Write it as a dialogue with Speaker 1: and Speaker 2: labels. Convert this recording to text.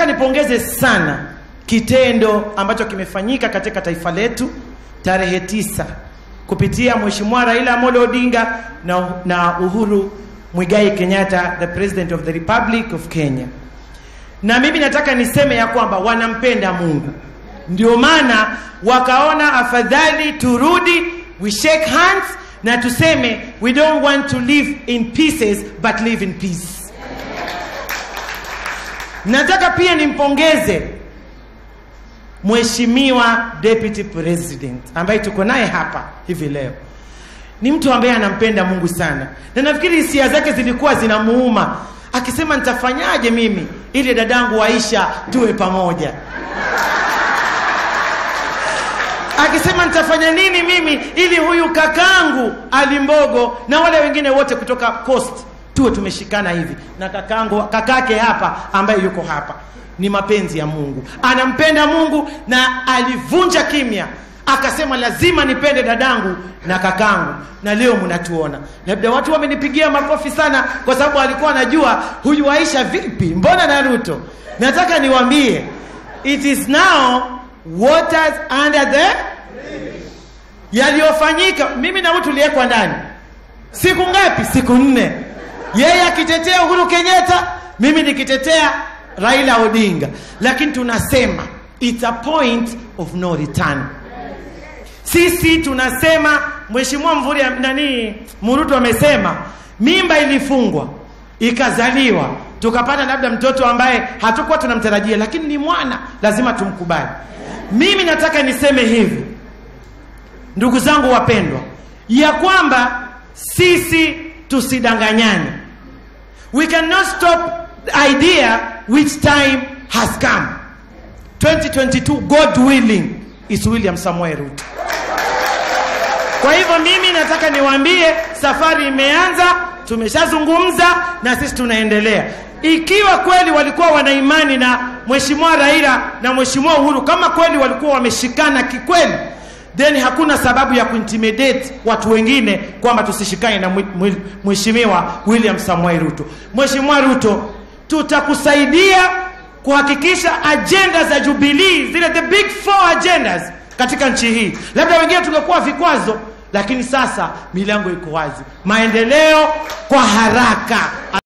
Speaker 1: nataka nipongeze sana kitendo ambacho kimefanyika katika taifa letu tarehe tisa kupitia Mheshimiwa Raila Amolo Odinga na, na Uhuru Mwigai Kenyatta the President of the Republic of Kenya. Na mimi nataka niseme ya kwamba wanampenda Mungu, ndio maana wakaona afadhali turudi, we shake hands na tuseme we don't want to live in pieces but live in peace. Nataka pia nimpongeze Mheshimiwa Deputy President ambaye tuko naye hapa hivi leo. Ni mtu ambaye anampenda Mungu sana, na nafikiri hisia zake zilikuwa zinamuuma, akisema nitafanyaje mimi ili dadangu Aisha tuwe pamoja, akisema nitafanya nini mimi ili huyu kakangu Alimbogo na wale wengine wote kutoka Coast tuwe tumeshikana hivi na kakangu kakake hapa ambaye yuko hapa ni mapenzi ya Mungu, anampenda Mungu na alivunja kimya akasema lazima nipende dadangu na kakangu, na leo mnatuona. Labda watu wamenipigia makofi sana, kwa sababu alikuwa anajua huyu Aisha vipi, mbona Naruto. Nataka niwaambie it is now waters under the yaliyofanyika. Mimi na huyu tuliwekwa ndani siku ngapi? Siku nne, yeye akitetea Uhuru Kenyatta, mimi nikitetea Raila Odinga, lakini tunasema it's a point of no return. Sisi tunasema Mheshimiwa Mvuri nani Murutu amesema mimba ilifungwa ikazaliwa, tukapata labda mtoto ambaye hatukuwa tunamtarajia, lakini ni mwana, lazima tumkubali. Mimi nataka niseme hivi, ndugu zangu wapendwa, ya kwamba sisi tusidanganyane. We cannot stop the idea which time has come 2022 god willing is william samuel ruto kwa hivyo mimi nataka niwaambie safari imeanza tumeshazungumza na sisi tunaendelea ikiwa kweli walikuwa wana imani na mheshimiwa raila na mheshimiwa uhuru kama kweli walikuwa wameshikana kikweli then hakuna sababu ya kuintimidate watu wengine kwamba tusishikane na mheshimiwa william samuel ruto mheshimiwa ruto tutakusaidia kuhakikisha ajenda za Jubilee zile the big four agendas katika nchi hii. Labda wengine tungekuwa vikwazo, lakini sasa milango iko wazi, maendeleo kwa haraka.